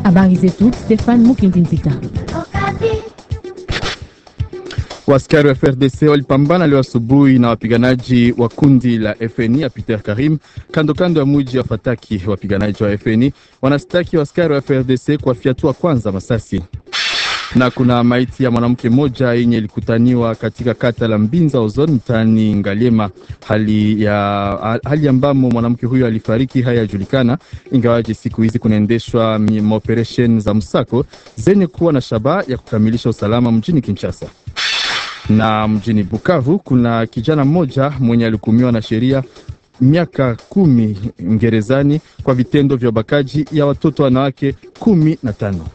Habari zetu Stefan Mukindinzita. Waskari wa FRDC walipambana leo asubuhi na wapiganaji wa kundi la FNI ya Peter Karim kando kando ya muji wa Fataki. Wapiganaji wa FNI wanastaki waskari wa FRDC kuwafyatua kwanza masasi na kuna maiti ya mwanamke mmoja yenye ilikutaniwa katika kata la Mbinza Ozon mtaani Ngaliema. Hali ya hali ambamo mwanamke huyo alifariki hayajulikana, ingawaje siku hizi kunaendeshwa maoperesheni za msako zenye kuwa na shabaha ya kukamilisha usalama mjini Kinshasa na mjini Bukavu kuna kijana mmoja mwenye alihukumiwa na sheria miaka kumi gerezani kwa vitendo vya ubakaji ya watoto wanawake kumi na tano.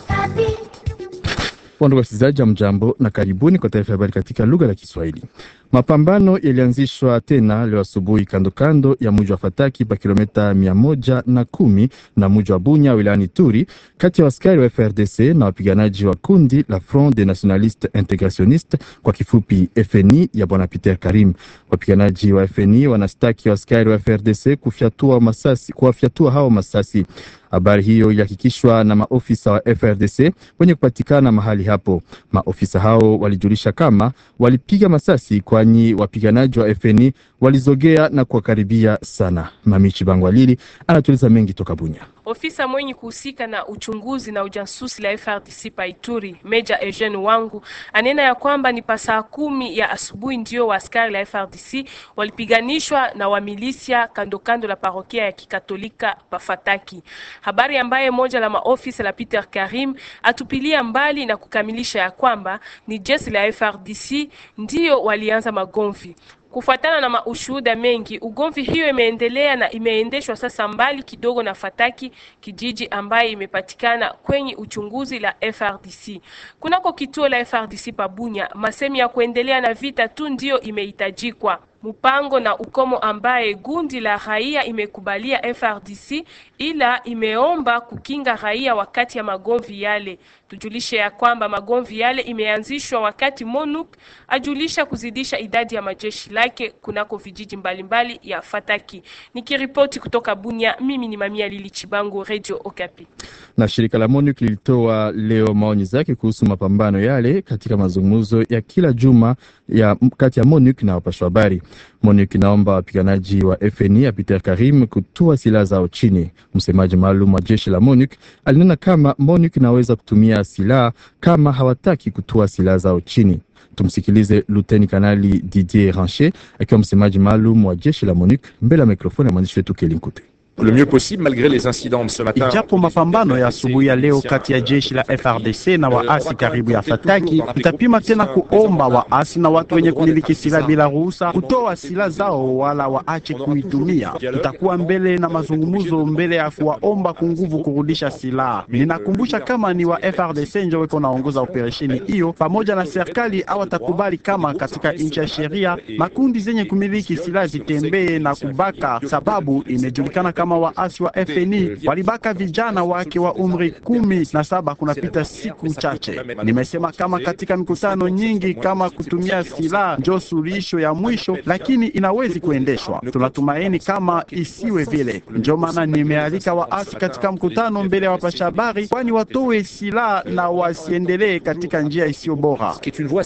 Ndugu wasikilizaji, wa mjambo na karibuni kwa taarifa ya habari katika lugha la Kiswahili. Mapambano yalianzishwa tena leo asubuhi kando kando ya mji wa Fataki pa kilomita mia moja na kumi na mji wa Bunya wilayani Turi, kati ya askari wa FRDC na wapiganaji wa kundi la Front des Nationalistes Integrationnistes kwa kifupi FNI ya bwana Peter Karim. Wapiganaji wa FNI wanastaki askari wa FRDC kufyatua masasi, kuwafyatua hao masasi. Habari hiyo ilihakikishwa na maofisa wa FRDC wenye kupatikana mahali hapo. Maofisa hao walijulisha kama walipiga masasi kwani wapiganaji wa FNI walizogea na kuwakaribia sana. Mamichi Bangwalili anatueleza mengi toka Bunya. Ofisa mwenye kuhusika na uchunguzi na ujasusi la FRDC Paituri, Meja Eugene Wangu anena ya kwamba ni pasaa kumi ya asubuhi ndio waaskari la FRDC walipiganishwa na wamilisia kando kando la parokia ya Kikatolika Pafataki, habari ambaye moja la maofisa la Peter Karim atupilia mbali na kukamilisha ya kwamba ni jeshi la FRDC ndio walianza magomvi. Kufuatana na maushuhuda mengi, ugomvi hiyo imeendelea na imeendeshwa sasa mbali kidogo na Fataki, kijiji ambaye imepatikana kwenye uchunguzi la FRDC. Kunako kituo la FRDC Pabunya, masemi ya kuendelea na vita tu ndiyo imehitajikwa mpango na ukomo ambaye gundi la raia imekubalia FRDC, ila imeomba kukinga raia wakati ya magomvi yale. Tujulishe ya kwamba magomvi yale imeanzishwa wakati MONUC ajulisha kuzidisha idadi ya majeshi lake kunako vijiji mbalimbali mbali ya Fataki. Nikiripoti kutoka Bunya, mimi ni Mamia Lili Chibango, Radio Okapi. Na shirika la MONUC lilitoa leo maoni zake kuhusu mapambano yale katika mazungumzo ya kila juma ya kati ya MONUC na wapashwa habari. MONUC inaomba wapiganaji wa FNI ya Peter Karim kutua silaha zao chini. Msemaji maalum wa jeshi la MONUC alinena kama MONUC inaweza kutumia silaha kama hawataki kutua silaha zao chini. Tumsikilize Luteni Kanali Didier Rancher akiwa msemaji maalum wa jeshi la MONUC mbele ya mikrofoni ya mwandishi wetu Kelinkute. Le mieux possible malgré les incidents de ce matin. Ijapo mapambano ya asubuhi ya leo kati ya jeshi la FRDC na waasi karibu ya Fataki, tutapima tena kuomba waasi na watu wenye kumiliki silaha bila ruhusa kutoa silaha zao wala waache kuitumia. Tutakuwa mbele na mazungumzo mbele ya kuwaomba kunguvu kurudisha silaha. Ninakumbusha kama ni wa FRDC ndio weko naongoza operesheni hiyo pamoja na serikali, hawatakubali kama katika nchi ya sheria makundi zenye kumiliki silaha zitembee na kubaka, sababu imejulikana kama waasi wa FNI walibaka vijana wake wa umri kumi na saba kunapita siku chache. Nimesema kama katika mikutano nyingi kama kutumia silaha njo suluhisho ya mwisho, lakini inawezi kuendeshwa. Tunatumaini kama isiwe vile, njo maana nimealika waasi katika mkutano mbele ya wapasha habari, kwani watowe silaha na wasiendelee katika njia isiyo bora.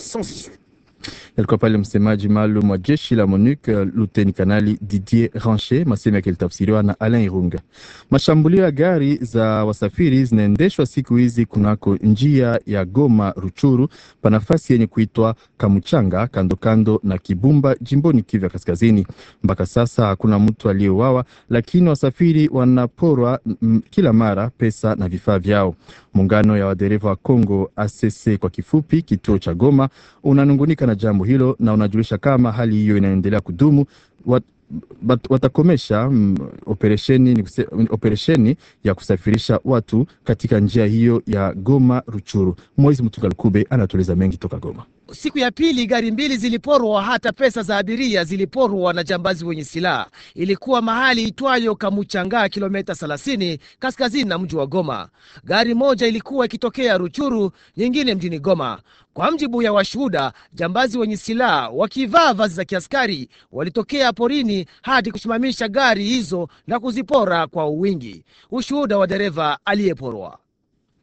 Alikuwa pale msemaji maalum wa jeshi la MONUC luteni kanali Didier Rancher, masemi yake ilitafsiriwa na Alain Irunga. Mashambulio ya gari za wasafiri zinaendeshwa siku hizi kunako njia ya Goma Ruchuru pa nafasi yenye kuitwa Kamuchanga, kando kando na Kibumba, jimboni Kivu ya Kaskazini. Mpaka sasa hakuna mtu aliyeuawa, lakini wasafiri wanaporwa m, kila mara pesa na vifaa vyao. Muungano ya wadereva wa Kongo ACC kwa kifupi, kituo cha Goma, unanungunika na jambo hilo na unajulisha kama hali hiyo inaendelea kudumu wat, bat, watakomesha mm, operesheni, operesheni ya kusafirisha watu katika njia hiyo ya Goma Ruchuru. Moizi Mtugal Kube anatueleza mengi toka Goma. Siku ya pili gari mbili ziliporwa, hata pesa za abiria ziliporwa na jambazi wenye silaha. Ilikuwa mahali itwayo Kamuchanga, kilomita 30 kaskazini na mji wa Goma. Gari moja ilikuwa ikitokea Ruchuru, nyingine mjini Goma. Kwa mjibu ya washuhuda, jambazi wenye silaha wakivaa vazi za kiaskari walitokea porini hadi kusimamisha gari hizo na kuzipora kwa uwingi. Ushuhuda wa dereva aliyeporwa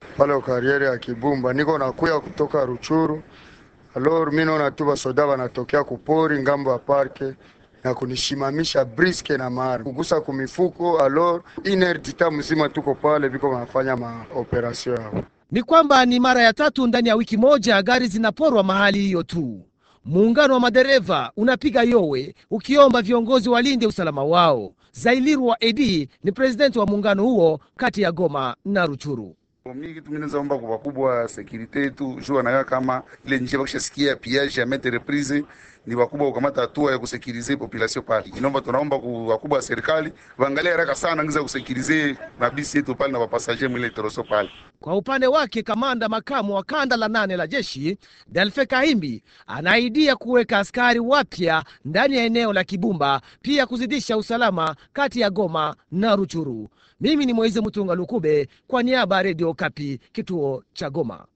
pale kariere ya Kibumba, niko nakuya kutoka Ruchuru. Alors mi naona tu basoda banatokea kupori ngambo ya parke na kunishimamisha briske na mara kugusa kumifuko. Alors iner dita mzima tuko pale, viko wanafanya maoperasio yao. Ni kwamba ni mara ya tatu ndani ya wiki moja gari zinaporwa mahali hiyo tu. Muungano wa madereva unapiga yowe ukiomba viongozi walinde usalama wao. Zailirwa Edi ni presidenti wa muungano huo kati ya Goma na Ruchuru. Mi kitu mimi naweza omba kwa wakubwa wa sekurite yetu juu wanakaa kama ile njia bakishasikia piage ya maintes reprises ni wakubwa kukamata hatua ya kusekirize population pale. Inaomba tunaomba kwa wakubwa wa serikali waangalie haraka sana ngiza kusekirize mabisi yetu pale na wapasager mwile toroso pale. Kwa upande wake kamanda makamu wa kanda la nane la jeshi Delfe Kahimbi anaidia kuweka askari wapya ndani ya eneo la Kibumba, pia kuzidisha usalama kati ya Goma na Ruchuru. Mimi ni Moize Mutunga Lukube kwa niaba ya Redio Kapi, kituo cha Goma.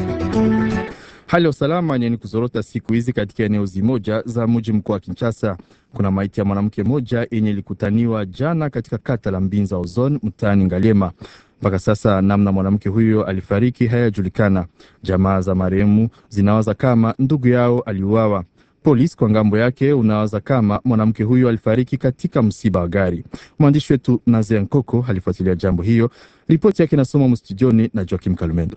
Hali ya usalama ni kuzorota siku hizi katika eneo zimoja za mji mkuu wa Kinshasa. Kuna maiti ya mwanamke mmoja yenye ilikutaniwa jana katika kata la Mbinza Ozone mtaani Ngaliema. Mpaka sasa namna mwanamke huyo alifariki hayajulikana. Jamaa za marehemu zinawaza kama ndugu yao aliuawa. Polisi kwa ngambo yake unawaza kama mwanamke huyo alifariki katika msiba wa gari. Mwandishi wetu Nazia Nkoko alifuatilia jambo hiyo. Ripoti yake inasoma mstudioni na Joakim Kalumendo.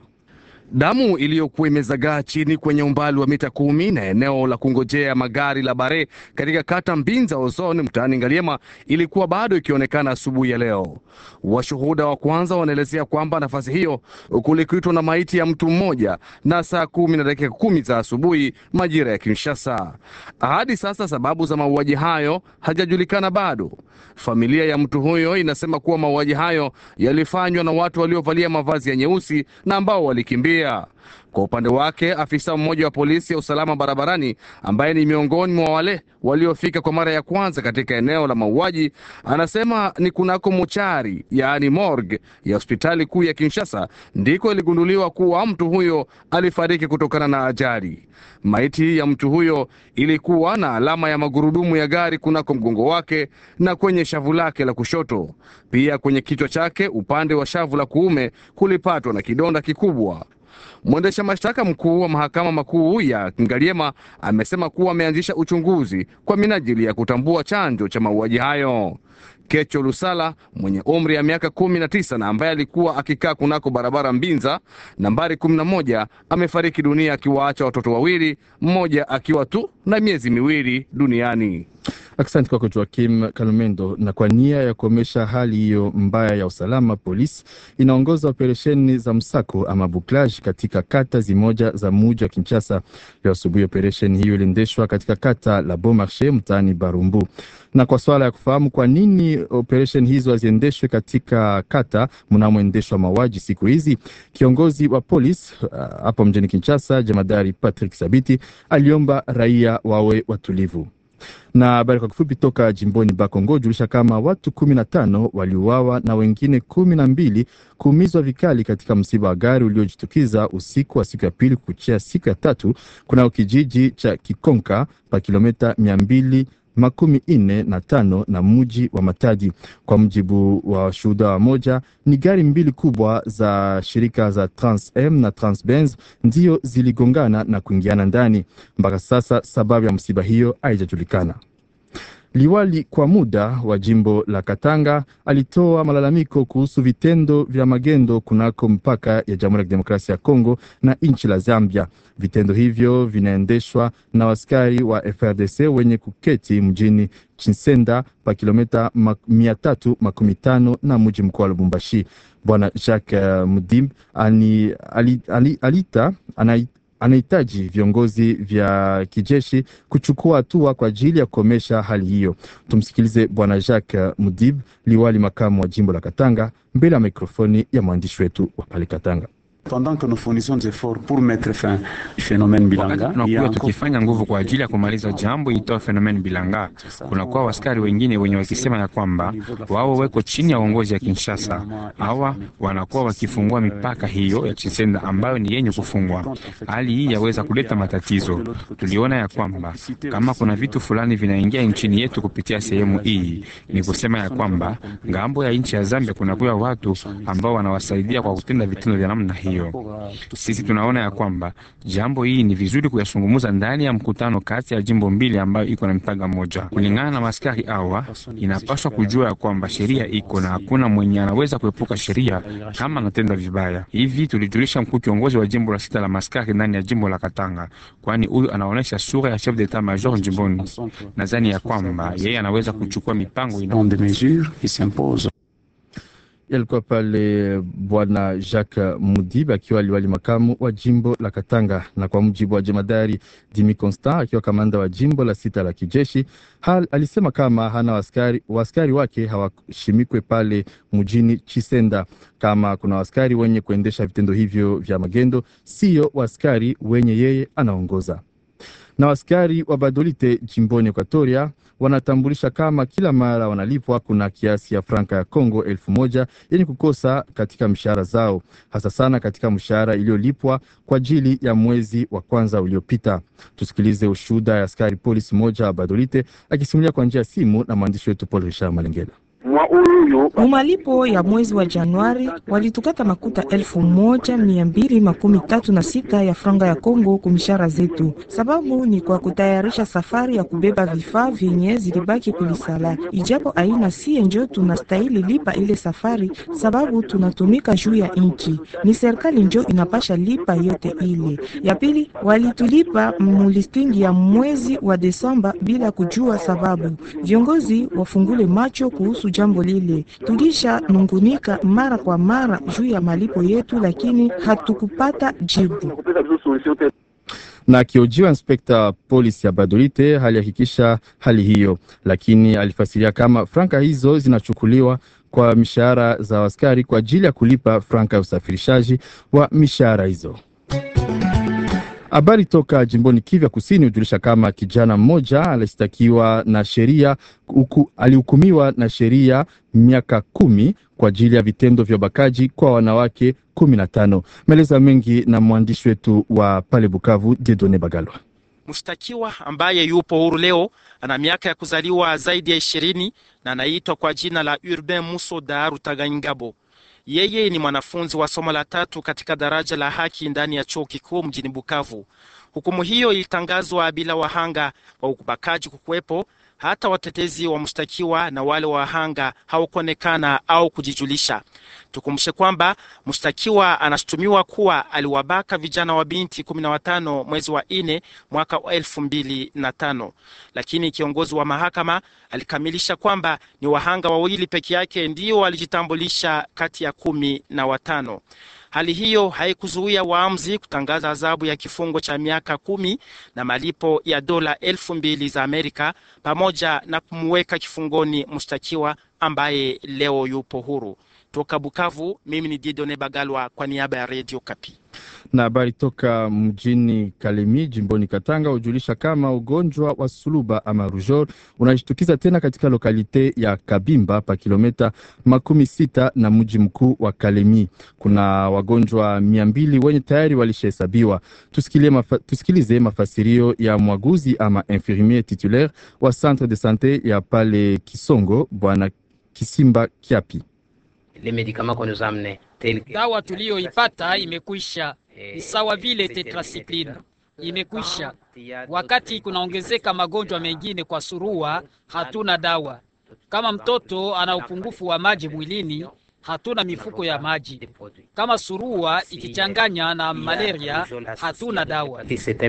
Damu iliyokuwa imezagaa chini kwenye umbali wa mita kumi na eneo la kungojea magari la Bare katika kata Mbinza Ozone mtaani Ngaliema ilikuwa bado ikionekana asubuhi ya leo. Washuhuda wa kwanza wanaelezea kwamba nafasi hiyo kulikutwa na maiti ya mtu mmoja na saa kumi na dakika kumi za asubuhi majira ya Kinshasa. Hadi sasa sababu za mauaji hayo hajajulikana bado. Familia ya mtu huyo inasema kuwa mauaji hayo yalifanywa na watu waliovalia mavazi ya nyeusi na ambao walikimbia. Kwa upande wake, afisa mmoja wa polisi ya usalama barabarani ambaye ni miongoni mwa wale waliofika kwa mara ya kwanza katika eneo la mauaji anasema ni kunako mochari, yaani morgue ya hospitali kuu ya Kinshasa ndiko iligunduliwa kuwa mtu huyo alifariki kutokana na ajali. Maiti ya mtu huyo ilikuwa na alama ya magurudumu ya gari kunako mgongo wake na kwenye shavu lake la kushoto. Pia kwenye kichwa chake upande wa shavu la kuume kulipatwa na kidonda kikubwa. Mwendesha mashtaka mkuu wa mahakama makuu ya Ngaliema amesema kuwa ameanzisha uchunguzi kwa minajili ya kutambua chanzo cha mauaji hayo. Kecho Lusala mwenye umri ya miaka kumi na tisa na ambaye alikuwa akikaa kunako barabara Mbinza nambari kumi na moja amefariki dunia akiwaacha watoto wawili, mmoja akiwa tu na miezi miwili duniani. Asante kwako Joakim Kalumendo. Na kwa nia ya kuomesha hali hiyo mbaya ya usalama, polisi inaongoza operesheni za msako ama buklage katika kata zimoja za muji wa Kinshasa. Leo asubuhi operesheni hiyo iliendeshwa katika kata la Beaumarchais mtaani Barumbu. Na kwa swala ya kufahamu kwa nini operesheni hizo haziendeshwe katika kata mnamoendeshwa mauaji siku hizi, kiongozi wa polisi hapo uh, mjini Kinshasa, jemadari Patrick Sabiti aliomba raia wawe watulivu na habari kwa kifupi toka jimboni Bakongo julisha kama watu kumi na tano waliuawa na wengine kumi na mbili kuumizwa vikali katika msiba wa gari uliojitukiza usiku wa siku ya pili kuchia siku ya tatu kunao kijiji cha Kikonka pa kilomita mia mbili makumi ine na tano na muji wa Matadi. Kwa mujibu wa washuhuda wa moja, ni gari mbili kubwa za shirika za Trans M na Transbenz ndiyo ziligongana na kuingiana ndani. Mpaka sasa sababu ya msiba hiyo haijajulikana. Liwali kwa muda wa jimbo la Katanga alitoa malalamiko kuhusu vitendo vya magendo kunako mpaka ya Jamhuri ya Kidemokrasia ya Kongo na nchi la Zambia. Vitendo hivyo vinaendeshwa na askari wa FRDC wenye kuketi mjini Chinsenda pa kilomita mia tatu makumi tano na mji mkuu wa Lubumbashi. Bwana Jacques uh, Mudim ani, ali, ali, alita anai, anahitaji viongozi vya kijeshi kuchukua hatua kwa ajili ya kukomesha hali hiyo. Tumsikilize Bwana Jacques Mudib, liwali makamu wa jimbo la Katanga, mbele ya mikrofoni ya mwandishi wetu wa pale Katanga. Pendant que nous fournissons des efforts pour mettre fin au phénomène Bilanga, tunakuwa tukifanya nguvu kwa ajili ya kumaliza jambo itoa fenomen Bilanga. Kunakuwa waskari wengine wenye wakisema ya kwamba wao weko chini ya uongozi ya Kinshasa. Hawa wanakuwa wakifungua mipaka hiyo ya Chisenda ambayo ni yenye kufungwa. Hali hii yaweza kuleta matatizo. Tuliona ya kwamba kama kuna vitu fulani vinaingia nchini yetu kupitia sehemu hii, ni kusema ya kwamba ngambo ya nchi ya Zambia kunakuwa watu ambao wanawasaidia kwa kutenda vitendo vya namna hiyo. Sisi tunaona ya kwamba jambo hii ni vizuri kuyazungumza ndani ya mkutano kati ya jimbo mbili ambayo iko na mpaka moja. Kulingana na maskari hawa, inapaswa kujua ya kwamba sheria iko na hakuna mwenye anaweza kuepuka sheria kama anatenda vibaya. Hivi tulijulisha mkuu kiongozi wa jimbo la sita la maskari ndani ya jimbo la Katanga, kwani huyu anaonyesha sura ya chef d'etat major jimboni. Nadhani ya kwamba yeye anaweza kuchukua mipango ina Yalikuwa pale bwana Jacques Mudib akiwa liwali makamu wa jimbo la Katanga, na kwa mujibu wa jemadari Dimi Constant akiwa kamanda wa jimbo la sita la kijeshi hal, alisema kama hana waskari, waskari wake hawashimikwe pale mjini Chisenda. Kama kuna waskari wenye kuendesha vitendo hivyo vya magendo, siyo waskari wenye yeye anaongoza na waskari wa Badolite jimboni Ekwatoria wanatambulisha kama kila mara wanalipwa kuna kiasi ya franka ya Kongo elfu moja yenye kukosa katika mshahara zao, hasa sana katika mshahara iliyolipwa kwa ajili ya mwezi wa kwanza uliopita. Tusikilize ushuhuda ya askari polisi moja wa Badolite akisimulia kwa njia ya simu na mwandishi wetu Paul Richard Malengela. Mumalipo ya mwezi wa Januari walitukata makuta elfu moja mia mbili makumi tatu na sita ya franga ya Kongo kumishara zetu. Sababu ni kwa kutayarisha safari ya kubeba vifaa vyenye zilibaki kulisala, ijapo aina sie njo tunastahili lipa ile safari, sababu tunatumika juu ya nchi. Ni serikali njo inapasha lipa yote ile. Ya pili walitulipa mulistingi ya mwezi wa Desemba bila kujua sababu. Viongozi wafungule macho kuhusu jambo lile. Tulisha nungunika mara kwa mara juu ya malipo yetu, lakini hatukupata jibu. na akiojiwa inspekta polisi ya Badolite alihakikisha hali hiyo, lakini alifasiria kama franka hizo zinachukuliwa kwa mishahara za askari kwa ajili ya kulipa franka ya usafirishaji wa mishahara hizo. Habari toka jimboni Kivu Kusini hujulisha kama kijana mmoja alishtakiwa na sheria huku, alihukumiwa na sheria miaka kumi kwa ajili ya vitendo vya ubakaji kwa wanawake kumi na tano. Maelezo mengi na mwandishi wetu wa pale Bukavu, Dedone Bagalwa. Mshtakiwa ambaye yupo huru leo ana miaka ya kuzaliwa zaidi ya ishirini na anaitwa kwa jina la Urbain Musoda Rutaganyingabo. Yeye ni mwanafunzi wa somo la tatu katika daraja la haki ndani ya chuo kikuu mjini Bukavu. Hukumu hiyo ilitangazwa bila wahanga wa ubakaji kukuwepo. Hata watetezi wa mshtakiwa na wale wahanga hawakuonekana au kujijulisha. Tukumbushe kwamba mshtakiwa anashutumiwa kuwa aliwabaka vijana wa binti kumi na watano mwezi wa nne mwaka wa elfu mbili na tano, lakini kiongozi wa mahakama alikamilisha kwamba ni wahanga wawili peke yake ndio walijitambulisha kati ya kumi na watano. Hali hiyo haikuzuia waamuzi kutangaza adhabu ya kifungo cha miaka kumi na malipo ya dola elfu mbili za Amerika pamoja na kumweka kifungoni mshtakiwa ambaye leo yupo huru. Toka Bukavu, mimi ni Didone Bagalwa kwa niaba ya Radio Kapi. Na habari toka mjini Kalemi jimboni Katanga hujulisha kama ugonjwa wa suluba ama rujol unajitukiza tena katika lokalite ya Kabimba pa kilometa makumi sita na mji mkuu wa Kalemi. Kuna wagonjwa mia mbili wenye tayari walishahesabiwa. Mafa, tusikilize mafasirio ya mwaguzi ama infirmier titulaire wa centre de sante ya pale Kisongo, bwana Kisimba Kiapi. Dawa tuliyoipata imekwisha, ni sawa vile tetracycline imekwisha. Wakati kunaongezeka magonjwa mengine kwa surua, hatuna dawa. Kama mtoto ana upungufu wa maji mwilini, hatuna mifuko ya maji. Kama surua ikichanganya na malaria, hatuna dawa.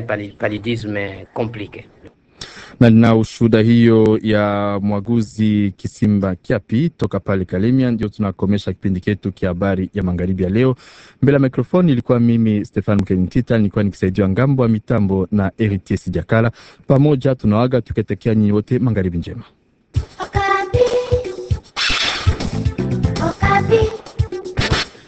na na ushuhuda hiyo ya mwaguzi Kisimba Kiapi toka pale Kalemia, ndio tunakomesha kipindi chetu kia habari ya magharibi ya leo. Mbele ya mikrofoni ilikuwa mimi Stefan Mkenitita, nilikuwa nikisaidiwa ngambo ya mitambo na Eritier Sijakala. Pamoja tunawaga tuketekea nyinyi wote magharibi njema. Okapi. Okapi.